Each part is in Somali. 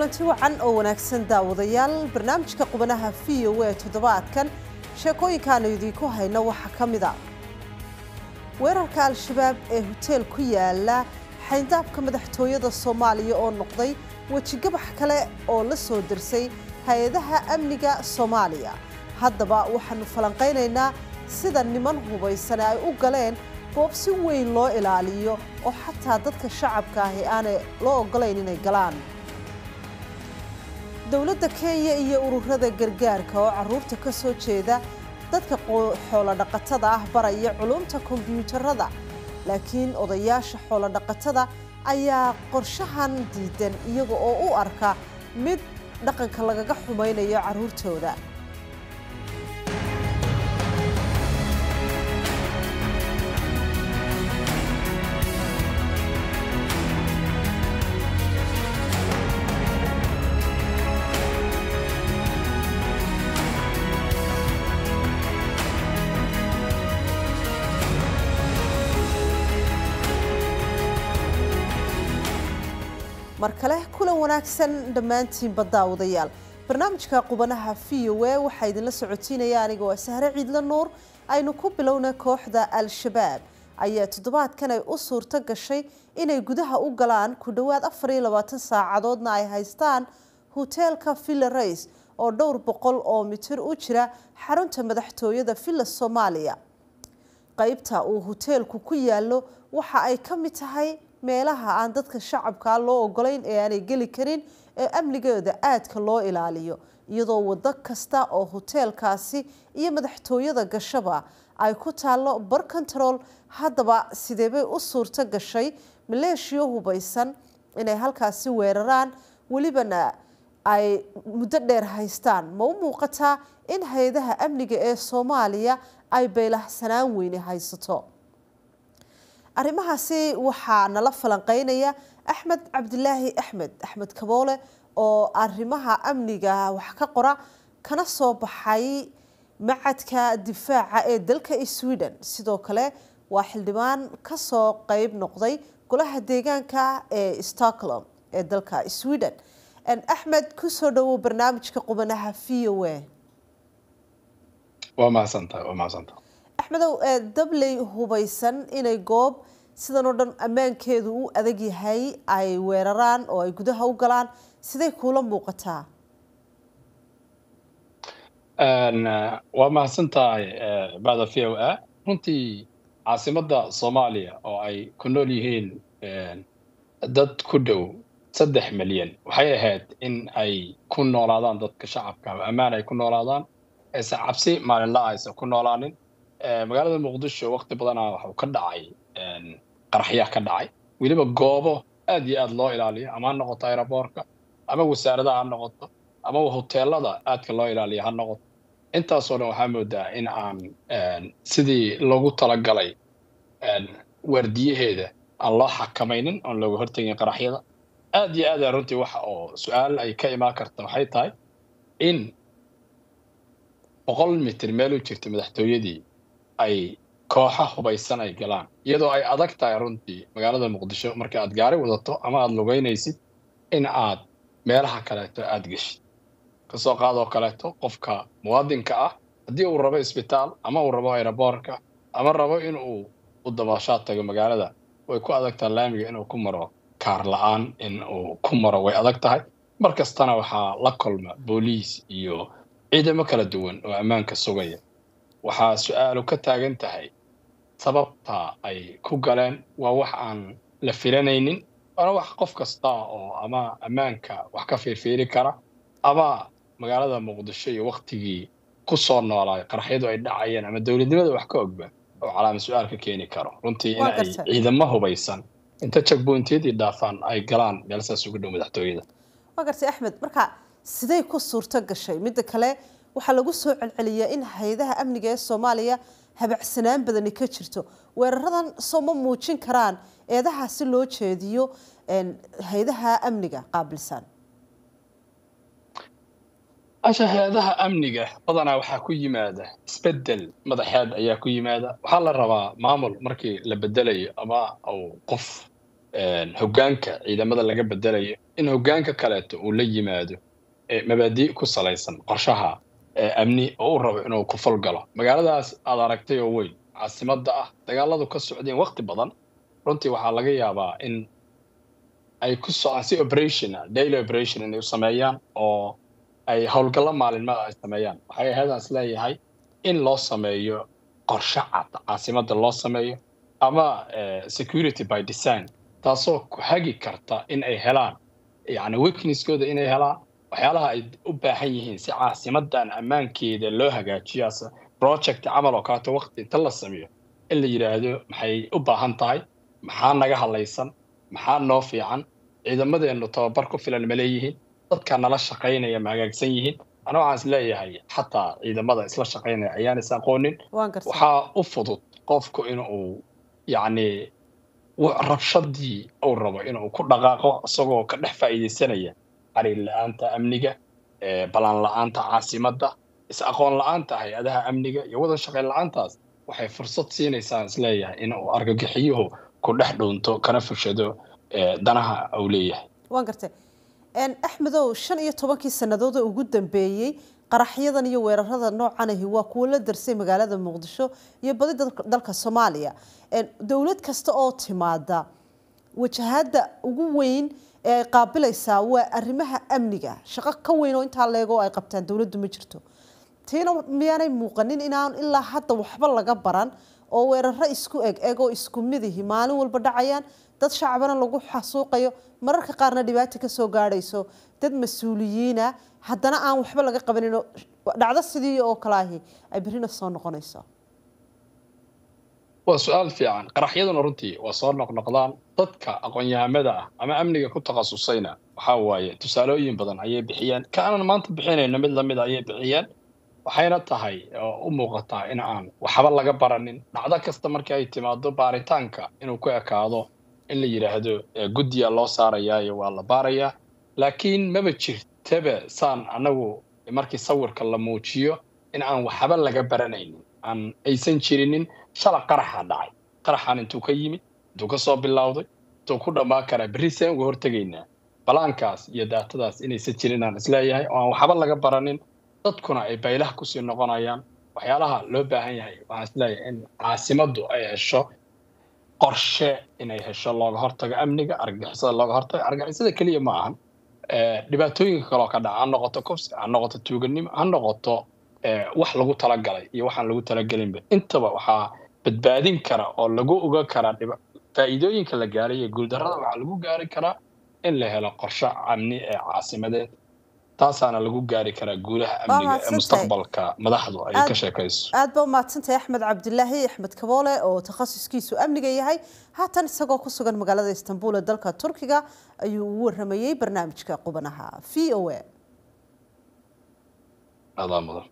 kulanti wacan oo wanaagsan daawadayaal barnaamijka qubanaha v o a toddobaadkan sheekooyinkaanu idiinku hayno waxaa ka mid a weerarka al-shabaab ee hoteel ku yaala xayndaabka madaxtooyada soomaaliya oo noqday wejigabax kale oo la soo dirsay hay-adaha amniga soomaaliya haddaba waxaanu falanqaynaynaa sida niman hubaysan ay u galeen goob si weyn loo ilaaliyo oo xataa dadka shacabka ahi aanay loo ogolayn inay galaan dowladda kenya iyo ururada gargaarka oo caruurta ka soo jeeda dadka xoolodhaqatada ah baraya culumta kombyuutarada laakiin odayaasha xoolodhaqatada ayaa qorshahan diidan iyaga oo u arka mid dhaqanka lagaga xumaynayo caruurtooda mar kale kulan wanaagsan dhammaantiinba daawadayaal barnaamijka qubanaha v o a waxaa idinla socotiinaya aniga waa sahre ciidla nuur aynu ku bilowna kooxda al-shabaab ayaa toddobaadkan ay u suurto gashay inay gudaha u galaan ku dhowaad afar iyo labaatan saacadoodna ay haystaan hoteelka villa rays oo dhowr boqol oo mitir u jira xarunta madaxtooyada villa soomaaliya qaybta uu hoteelku ku yaalo waxa ay ka mid tahay meelaha aan dadka shacabkaa loo ogolayn ee aanay geli karin ee amnigeeda aadka loo ilaaliyo iyadoo waddo kasta oo hoteelkaasi iyo madaxtooyada gashaba ay ku taallo bar control haddaba sideebay u suurto gashay maleeshiyo hubaysan inay halkaasi weeraraan welibana ay muddo dheer haystaan ma u muuqataa in hay-adaha amniga ee soomaaliya ay beylahsanaan weyne haysato arrimahaasi waxaa nala falanqeynaya axmed cabdilaahi axmed axmed kaboole oo arrimaha amniga wax ka qora kana soo baxay macadka difaaca ee dalka sweden sidoo kale waa xildhibaan kasoo qeyb noqday golaha deegaanka ee stockholm ee dalka sweden axmed kusoo dhawow barnaamijka qubanaha v o a waa mahadsantahay waa mahadsantahay axmedow dabley hubaysan inay goob sidan oo dhan ammaankeedu u adag yahay ay weeraraan oo ay gudaha u galaan siday kuula muuqataa waa mahadsantahay bacda v o a runtii caasimadda soomaaliya oo ay ku nool yihiin dad ku dhow saddex milyan waxay ahayd in ay ku noolaadaan dadka shacabka ammaan ay ku noolaadaan aysan cabsi maalinla aysan ku noolaanin magaalada muqdisho waqti badanaa waxuu ka dhacay qaraxyaa ka dhacay weliba goobo aad iyo aad loo ilaaliyo ama ha noqoto aeroboorka ama wasaaradaha ha noqoto ama hoteelada aadka loo ilaaliyo ha noqoto intaasoo dhan waxaa moodaa in aan sidii loogu talagalay waardiyaheeda aan loo xakamaynin oon looga hortegin qaraxyada aad iyo aada runtii waxa oo su-aal ay ka imaan karta waxay tahay in boqol mitir meel u jirta madaxtooyadii ay kooxa hubaysan ay galaan iyadoo ay adag tahay runtii magaalada muqdisho marka aad gaari wadato ama aada lugeynaysid in aad meelaha kaleeto aada geshid kasoo qaadoo kaleeto qofka muwaadinka ah haddii uu rabo isbitaal ama uu rabo aeroboorka ama rabo in uu u dabaashaad tago magaalada way ku adag tahay laamiga inuu ku maro kaar la-aan in uu ku maro way adag tahay mar kastana waxaa la kulma booliis iyo ciidamo kala duwan oo ammaanka sugaya waxaa su-aalu ka taagan tahay sababta ay ku galeen waa wax aan la filanaynin waana wax qof kasta oo ama ammaanka wax ka fiirfiiri kara ama magaalada muqdisho iyo waktigii ku soo noolaay qaraxyadu ay dhacayeen ama dowladnimada wax ka ogba oo calaama su-aal ka keeni karo runtii in ay ciidamo hubaysan inta jagbointiyadii dhaafaan ay galaan meel saas ugu dhow madaxtooyada waa gartay axmed marka siday ku suurto gashay midda kale waxaa lagu soo celceliyaa in hay-adaha amniga ee soomaaliya habacsanaan badani ka jirto weeraradan soo ma muujin karaan eedaha si loo jeediyo hay-adaha amniga qaabilsan asha hay-adaha amniga badanaa waxaa ku yimaada isbedel madaxeed ayaa ku yimaada waxaa la rabaa maamul markii la bedelayo ama uu qof hoggaanka ciidamada laga bedelayo in hoggaanka kaleeto uu la yimaado mabaadi' ku salaysan qorshaha amni oo u rabo inuu ku falgalo magaaladaas aad aragtay oo weyn caasimadda ah dagaaladu ka socdeen waqti badan runtii waxaa laga yaabaa in ay ku socdaan si operation daily operation inay u sameeyaan oo ay howlgallo maalinmada ay sameeyaan waxay ahaydaan is leeyahay in loo sameeyo qorshe cad caasimadda loo sameeyo ama security by design taasoo ku hagi karta in ay helaan yacni weaknesskooda inay helaan waxyaalaha ay u baahan yihiin si caasimadan ammaankeeda loo hagaajiyo ase project camal oo kaleeto waqti inta la sameeyo in la yidhaahdo maxay u baahan tahay maxaa naga hadlaysan maxaa noo fiican ciidamadeennu tababar ku filan ma leeyihiin dadka nala shaqaynaya ma hagaagsan yihiin ana waxaan is leeyahay xataa ciidamada isla shaqaynaya ayaan is aqoonin waxaa u fudud qofku in uu yacni rabshadii uu rabo inuu ku dhaqaaqo isagoo ka dhex faa'iidaysanaya xariir la-aanta amniga balaan la-aanta caasimadda is aqoon la-aanta hay-adaha amniga iyo wadan shaqayn la-aantaas waxay fursad siinaysaa is leeyahay in uu argagixiyuhu ku dhex dhuunto kana fushado danaha uu leeyahay waan gartay axmedow shan iyo tobankii sannadood oo ugu dambeeyey qaraxyadan iyo weerarada noocanahi waa kuwo la darsay magaalada muqdisho iyo badi dalka soomaaliya dowlad kasta oo timaada wajahada ugu weyn ee ay qaabilaysaa waa arrimaha amniga shaqo ka weyn oo intaa leego ay qabtaan dowladdu ma jirto tiina miyaanay muuqanin inaan ilaa hadda waxba laga baran oo weeraro isku eg eg oo isku midihi maalin walba dhacayaan dad shacbana lagu xasuuqayo mararka qaarna dhibaata ka soo gaadhayso dad mas-uuliyiina haddana aan waxba laga qabanin dhacdo sidii oo kale ahi ay berrina soo noqonayso waa su-aal fiican qaraxyaduna runtii waa soo noqnoqdaan dadka aqoon-yahamada ah ama amniga ku takhasusayna waxaa waaye tusaalooyin badan ayay bixiyeen ka aanan maanta bixinayno mid lamid ayay bixiyeen waxayna tahay oo u muuqataa in aan waxba laga baranin dhacdo kasta markii ay timaado baaritaanka inuu ku ekaado in la yidhaahdo guddiya loo saarayaayo waa la baarayaa laakiin maba jirtaba saan annagu markii sawirka la muujiyo in aan waxba laga baranaynin aan aysan jirinin shala qaraxa dhacay qaraxan intuu ka yimid intuu ka soo bilowday intuu ku dhammaan karaa berri seen uga hortegaynaa balaankaas iyo daatadaas inaysan jirin aan isleeyahay oo aan waxba laga baranin dadkuna ay baylaha kusii noqonayaan waxyaalaha loo baahan yahay waxaan isleeyahay in caasimaddu ay hesho qorshe inay hesho looga hortago amniga argagixisada looga hortago argagixisada keliya ma ahan dhibaatooyinka kaloo ka dhaca ha noqoto kufsi ha noqoto tuuganimo ha noqoto wax lagu talagalay iyo waxaan lagu talagelinba intaba waxaa badbaadin kara oo lagu oga karaa faa'iidooyinka la gaaray iyo guuldarrada waxaa lagu gaari karaa in la helo qorshe amni ee caasimadeed taasaana lagu gaari karaa guulaha amniga ee mustaqbalka madaxdu ay ka sheekayso aad baa umahadsantahay axmed cabdilaahi axmed kaboole oo takhasuskiisu amniga yahay haatan isagoo ku sugan magaalada istanbul ee dalka turkiga ayuu ugu waramayey barnaamijka qubanaha v o a adaa mudan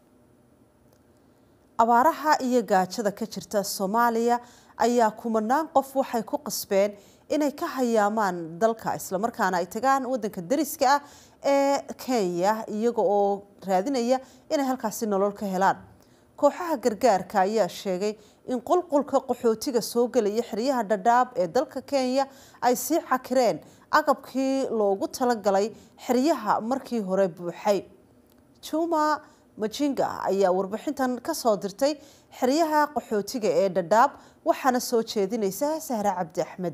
abaaraha iyo gaajada ka jirta soomaaliya ayaa kumanaan qof waxay ku qasbeen inay ka hayaamaan dalka islamarkaana ay tagaan wadanka dariska ah ee kenya iyaga oo raadinaya inay halkaasi nolol ka helaan kooxaha gargaarka ayaa sheegay in qulqulka qaxootiga soo gelaya xeryaha dhadhaab ee dalka kenya ay sii cakireen agabkii loogu talagalay xeryaha markii hore buuxay juma majinga ayaa warbixintan ka soo dirtay xeryaha qaxootiga ee dhadhaab waxaana soo jeedinaysa sahre cabdi axmed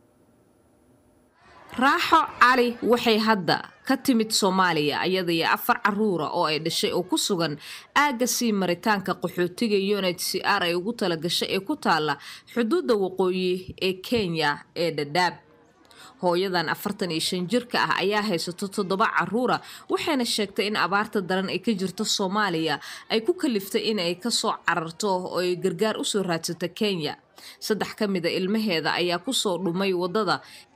raaxo cali waxay hadda ka timid soomaaliya iyadaiyo afar caruura oo ay dhashay oo ku sugan aagga sii maritaanka qaxootiga unit c r ay ugu talagashay ee ku taalla xuduudda waqooyi ee kenya ee dhadhaab hooyadan afartan iyo shan jirka ah ayaa haysato toddoba caruura waxayna sheegtay in abaarta daran ay ka jirto soomaaliya ay ku kaliftay in ay kasoo cararto oo ay gargaar usoo raadsato kenya saddex ka mida ilmaheeda ayaa kusoo dhumay wadada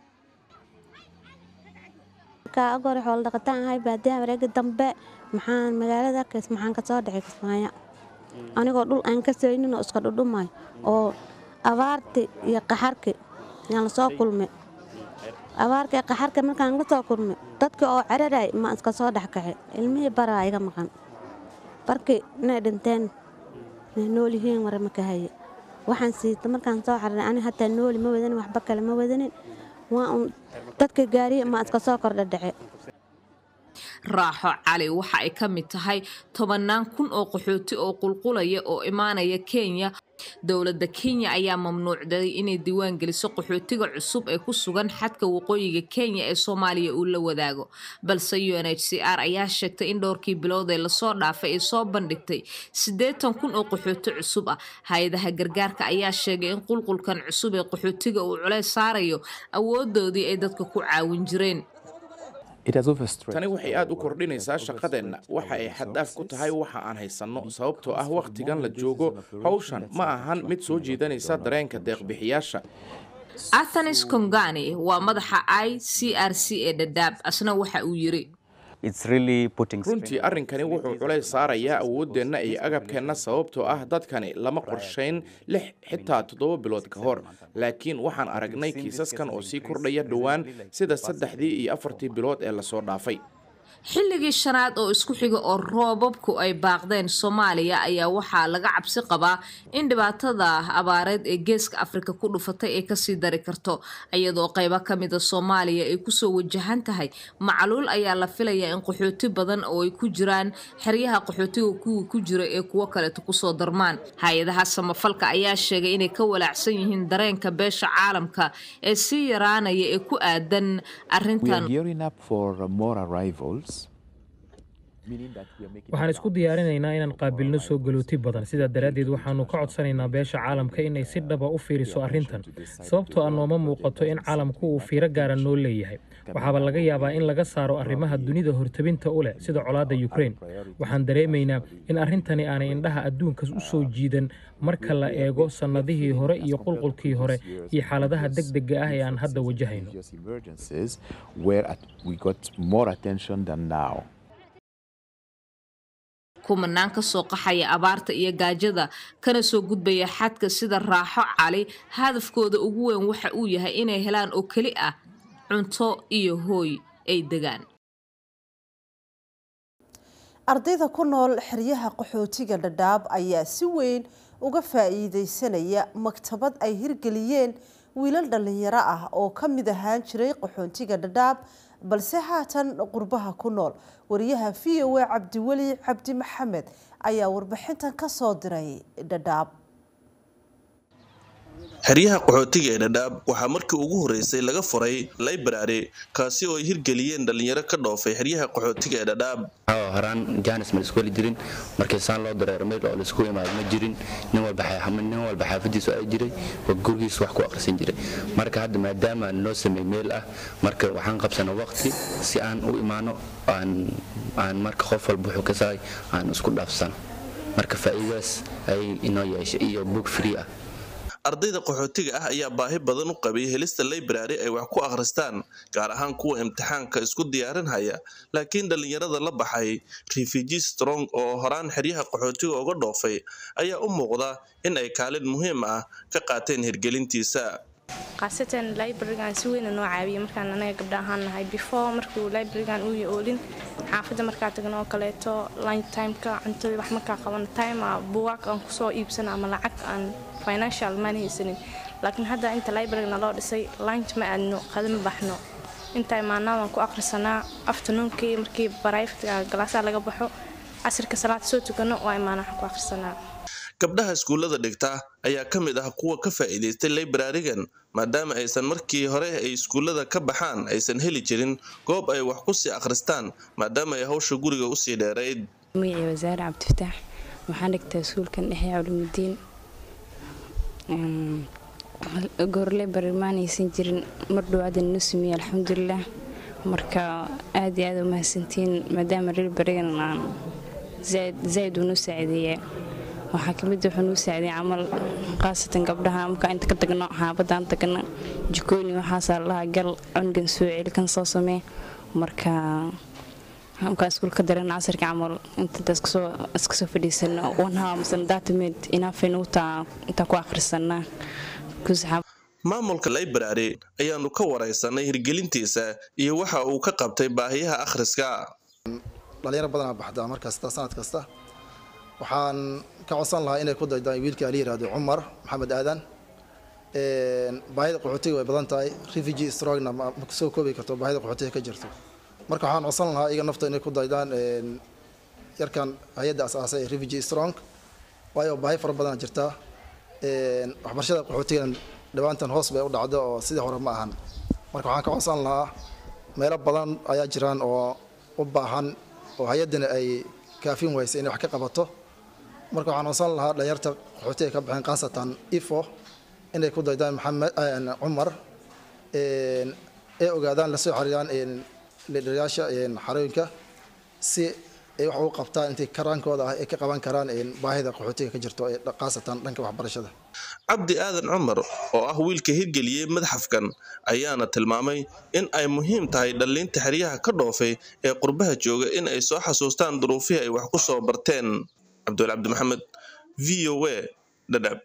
agore xoolo dhaqataan ahay baadiyaha wareega dambe maxaan magaalada kays maxaan kasoo dhacay kismaayo anigoo dhul aan ka saynin oo iska dhudhumayo oo abaarti iyo qaxarki yaan lasoo kulmay abaarka iyo qaxarka markaan la soo kulmay dadkii oo ceraray ma iska soo dhex kaxay ilmihii baraa iga maqan barkii inay dhinteen inay nool yihiin wara maka haye waxaan siita markaan soo cararay ani hataa nooli ma wadanin waxba kale ma wadanin waa un dadka gaariya ma iska soo kordha dhace raaxo cali waxa ay ka mid tahay tobannaan kun oo qaxooti oo qulqulaya oo imaanaya kenya dowladda kenya ayaa mamnuucday inay diiwaan geliso qaxootiga cusub ee ku sugan xadka waqooyiga kenya ee soomaaliya uu la wadaago balse u n h c r ayaa sheegtay in dhowrkii bilood ee lasoo dhaafay ay soo bandhigtay siddeetan kun oo qaxooti cusub ah hay-adaha gargaarka ayaa sheegay in qulqulkan cusub ee qaxootiga uu culeys saarayo awoodoodii ay dadka ku caawin jireen tani waxay aad u kordhinaysaa shaqadeenna waxa ay xaddaaf ku tahay waxa aan haysanno sababtoo ah wakhtigan la joogo hawshan ma ahan mid soo jiidanaysa dareenka deeqbixiyaasha athanis kongani waa madaxa i c r c ee dhadhaab asna waxa uu yiri runtii arrinkani wuxuu culays saarayaa awooddeenna iyo agabkeenna sababtoo ah dadkani lama qorshayn lix xitaa toddoba bilood ka hor laakiin waxaan aragnay kiisaskan oo sii kordhaya dhowaan sida saddexdii iyo afartii bilood ee lasoo dhaafay xilligii shanaad oo isku xiga oo roobabku ay baaqdeen soomaaliya ayaa waxaa laga cabsi qabaa in dhibaatada abaareed ee geeska afrika ku dhufatay ay kasii dari karto iyadoo qaybo ka mida soomaaliya ay kusoo wajahan tahay macluul ayaa la filayaa in qaxooti badan oo ay ku jiraan xeryaha qaxootiga kuwii ku jira ee kuwo kaleeto kusoo darmaan hay-adaha samafalka ayaa sheegay inay ka walaacsan yihiin dareenka beesha caalamka ee sii yaraanaya ee ku aadan arintan waxaan isku diyaarinaynaa inaan qaabilno soo galooti badan sidaa daraaddeed waxaannu ka codsanaynaa beesha caalamka inay si dhaba u fiiriso arrintan sababtoo ah nooma muuqato in caalamku uu fiiro gaara noo leeyahay waxaaba laga yaabaa in laga saaro arrimaha dunida hortabinta u leh sida colaadda yukrain waxaan dareemaynaa in arrintani aanay indhaha adduunkas u soo jiidan marka la eego sannadihii hore iyo qulqulkii hore iyo xaaladaha degdega ah ee aan hadda wajahayno kumanaan ka soo qaxaya abaarta iyo gaajada kana soo gudbaya xadka sida raaxo cali hadafkooda ugu weyn waxa uu yahay inay helaan oo keli ah cunto iyo hooy ay degaan ardayda ku nool xeryaha qaxootiga dhadhaab ayaa si weyn uga faa'iideysanaya maktabad ay hirgeliyeen wiilal dhallinyaro ah oo ka mid ahaan jiray qaxoontiga dhadhaab balse haatan qurbaha ku nool wariyaha v o a cabdiweli cabdi maxamed ayaa warbixintan ka soo diray dhadhaab xeryaha qaxootiga ee dhadhaab waxaa markii ugu horreysay laga furay library kaasi oo ay hirgeliyeen dhallinyaro ka dhoofay xeryaha qaxootiga ee dhadhaab horaan jaanis ma laisku heli jirin markii saan loo dareero meel oo laisku imaado ma jirin nin walba xaafadiisu ay jiray oo gurigiisu wax ku akhrisan jiray marka hadda maadaama noo sameey meel ah marka waxaan qabsana waqti si aan u imaano aan marka qof walba wuxuu ka sahay aan isku dhaafsano marka faa'iidaas ayay inoo yeeshay iyo book free ah ardayda qaxootiga ah ayaa baahi badan u qabay helista library ay wax ku akhristaan gaar ahaan kuwa imtixaanka isku diyaarinhaya laakiin dhallinyarada la baxay refugee strong oo horaan xeryaha qaxootiga uga dhoofay ayaa u muuqda in ay kaalin muhiim ah ka qaateen hirgelintiisa khaasatan librarigan si weyna noo caawiyay markaan anaga gabdha ahaan nahay before markuu librarigan uu oolin xaafadda markaa tagno oo kaleeto lunch timeka cuntadii wax markaa qabano time buugaag aan kusoo iibsano ama lacag aan financial maan haysanin laakiin hadda inta librarina loo dhisay lunch ma aadno qadama baxno inta imaanaa waan ku akhrisanaa afternoonki markii barayftka galaasaa laga baxo casirka salaad soo tukano waa imaana waxaan ku akhrisanaa gabdhaha iskuullada dhigta ayaa ka mid ah kuwa ka faa'iidaystay librarigan maadaama aysan markii hore ay iskuullada ka baxaan aysan heli jirin goob ay wax ku sii akhristaan maadaama ay hawsha guriga usii dheerayd magacii wasaare cabdifataax waxaan dhigtaa iskuulkan dhexe culumidiin goor library maanaysan jirin mar dhawaada noo sameeyey alxamdulilah marka aad iyo aad u mahadsantiin maadaama librarigan aan zaaid uu noo saacideeyaa waxaa kamid wuxuu nuu saaciday camal khaasatan gabdhaha markaa inta ka tagno xaabadaan tagna jikooyin waxaasaa lahaa gal cungan soo celi kan soo samee marka markaa iskuulka daran casarka camal inta iska soo fadhiisano wanhaa masana daatameed inaafaynuutaa intaa ku akhrisanaa maamulka library ayaanu ka waraysanay hirgelintiisa iyo waxa uu ka qabtay baahiyaha akhriska dhalinyaro badanaa baxdaa mar kasta sanad kasta waxaan ka codsan lahaa inay ku daydaan wiilkii ala yihahdo cumar maxamed aadan baahida qaxootiga way badan tahay refugee strongna ma ma soo koobi karto baahida qaxootiga ka jirto marka waxaan codsan lahaa iyaga nafta inay ku daydaan yarkan hay-adda asaasay ee refugee strong waayo baahi fara badan jirta waxbarashada qaxootigan dhawaantan hoos bay u dhacdo oo sidii hore ma ahan marka waxaan ka codsan lahaa meelo badan ayaa jiraan oo u baahan oo hay-addana ay kaafin waysa inay wax ka qabato marka waxaan codsan lahaa dhalinyarta qaxootiga ka baxeen khaasatan ifo inay ku daydaan maxamed cumar ee ogaadaan lasoo xariiraan liidharayaasha xarooyinka si ay wax ugu qabtaan intay karaankooda ah ay ka qaban karaan baahida qaxootiga ka jirto ee khaasatan dhanka waxbarashada cabdi aadan cumar oo ah wiilka hirgeliyey madxafkan ayaana tilmaamay in ay muhiim tahay dhalliinta xeryaha ka dhoofay ee qurbaha jooga in ay soo xasuustaan duruufihii ay wax ku soo barteen cabdiwali cabdi maxamed v o a dhadhab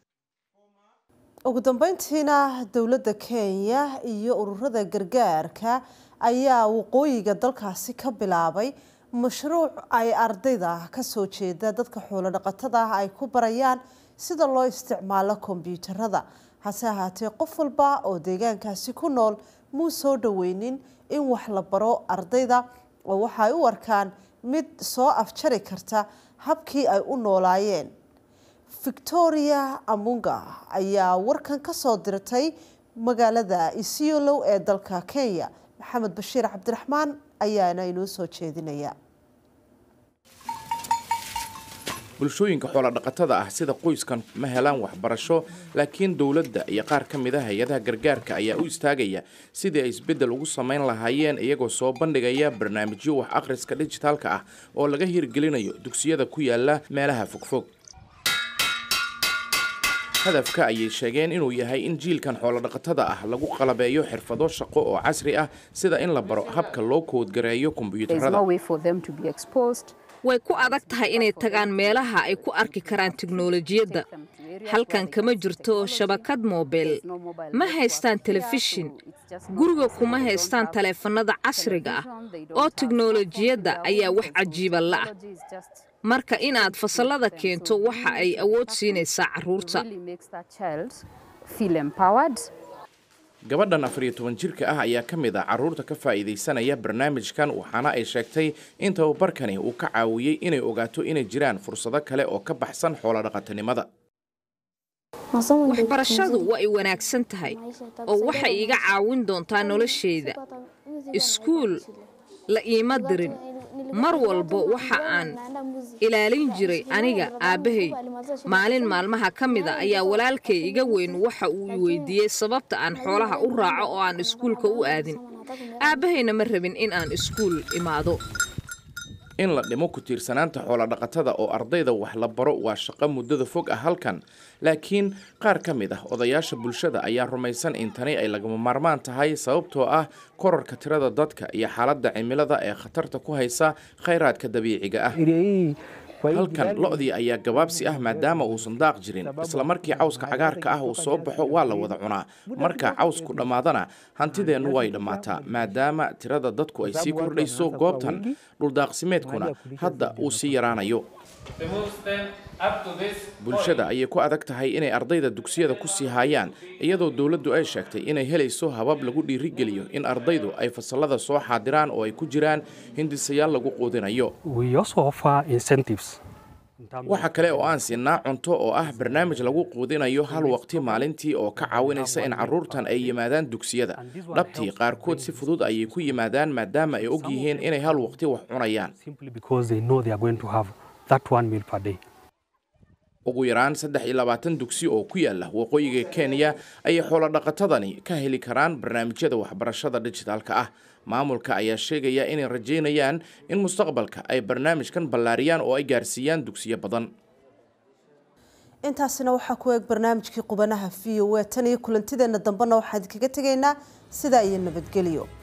ugu dambeyntiina dowladda kenya iyo ururada gargaarka ayaa waqooyiga dalkaasi ka bilaabay mashruuc ay ardayda kasoo jeeda dadka xoolo dhaqatada ah ay ku barayaan sida loo isticmaalo kombyuutarada hase ahaatee qof walba oo deegaankaasi ku nool muu soo dhoweynin in wax la baro ardayda oo waxaay u arkaan mid soo afjari karta habkii ay u noolaayeen victoria amunga ayaa warkan kasoo dirtay magaalada isiolow ee dalka kenya maxamed bashiir cabdiraxmaan ayaana inoo soo jeedinaya bulshooyinka xoolodhaqatada ah sida qoyskan ma helaan waxbarasho laakiin dowladda iyo qaar ka mid a hay-adaha gargaarka ayaa u istaagaya sidii ay isbeddel ugu samayn lahaayeen iyagoo soo bandhigaya barnaamijyo wax akhriska dhijitaalka ah oo laga hirgelinayo dugsiyada ku yaala meelaha fogfog hadafka ayay sheegeen inuu yahay in jiilkan xoolodhaqatada ah lagu qalabeeyo xirfado shaqo oo casri ah sida in la baro habka loo koodgareeyo kombiyuutarada way ku adag tahay inay tagaan meelaha ay ku arki karaan tiknolojiyadda halkan kama jirto shabakad moobeel ma haystaan telefishin guriga kuma haystaan taleefannada casriga ah oo tiknolojiyadda ayaa wax cajiiba la'ah marka inaad fasallada keento waxa ay awood siinaysaa carruurta gabadhan afar iyo toban jirka ah ayaa ka mid ah carruurta ka faa'iidaysanaya barnaamijkan waxaana ay sheegtay in tababarkani uu ka caawiyey inay ogaato inay jiraan fursado kale oo ka baxsan xoolodhaqatanimada waxbarashadu waa ay wanaagsan tahay oo waxay iga caawin doontaa noloshayda iskuul la iima dirin mar walba waxa aan ilaalin jiray aniga aabbahay maalin maalmaha ka mid a ayaa walaalkay iga weyn waxa uu i weydiiyey sababta aan xoolaha u raaco oo aan iskuulka u aadin aabbahayna ma rabin in aan iskuul imaado in la dhimo ku tiirsanaanta xoolodhaqatada oo ardayda wax la baro waa shaqo muddada fog ah halkan laakiin qaar ka mid ah odayaasha bulshada ayaa rumaysan in tani ay lagama maarmaan tahay sababtoo ah korarka tirada dadka iyo xaaladda cimilada ee khatarta ku haysa khayraadka dabiiciga ah halkan lo-dii ayaa gabaabsi ah maadaama uusan daaq jirin isla markii cawska cagaarka ah uu soo baxo waa la wada cunaa marka cawsku dhammaadana hantideennu way dhammaataa maadaama tirada dadku ay sii kordhayso goobtan dhuldaaqsimeedkuna hadda uu sii yaraanayo bulshada ayay ku adag tahay inay ardayda dugsiyada ku sii haayaan iyadoo dowladdu ay sheegtay inay helayso habab lagu dhiirigeliyo in ardaydu ay fasallada soo xaadiraan oo ay ku jiraan hindisayaal lagu quudinayo waxa kale oo aan siinaa cunto oo ah barnaamij lagu quudinayo hal waqti maalintii oo ka caawinaysa in carruurtan ay yimaadaan dugsiyada dhabtii qaarkood si fudud ayay ku yimaadaan maadaama ay og yihiin inay hal waqti wax cunayaan ugu yaraan saddex iyo labaatan dugsi oo ku yaala waqooyiga kenya ayay xoolodhaqatadani ka heli karaan barnaamijyada waxbarashada dhijitaalka ah maamulka ayaa sheegaya inay rajaynayaan in mustaqbalka ay barnaamijkan ballaariyaan oo ay gaarsiiyaan dugsiyo badan intaasina waxaa ku eeg barnaamijkii qubanaha v o a tan iyo kulantideenna dambena waxaan idinkaga tegaynaa sidaa iyo nabadgelyo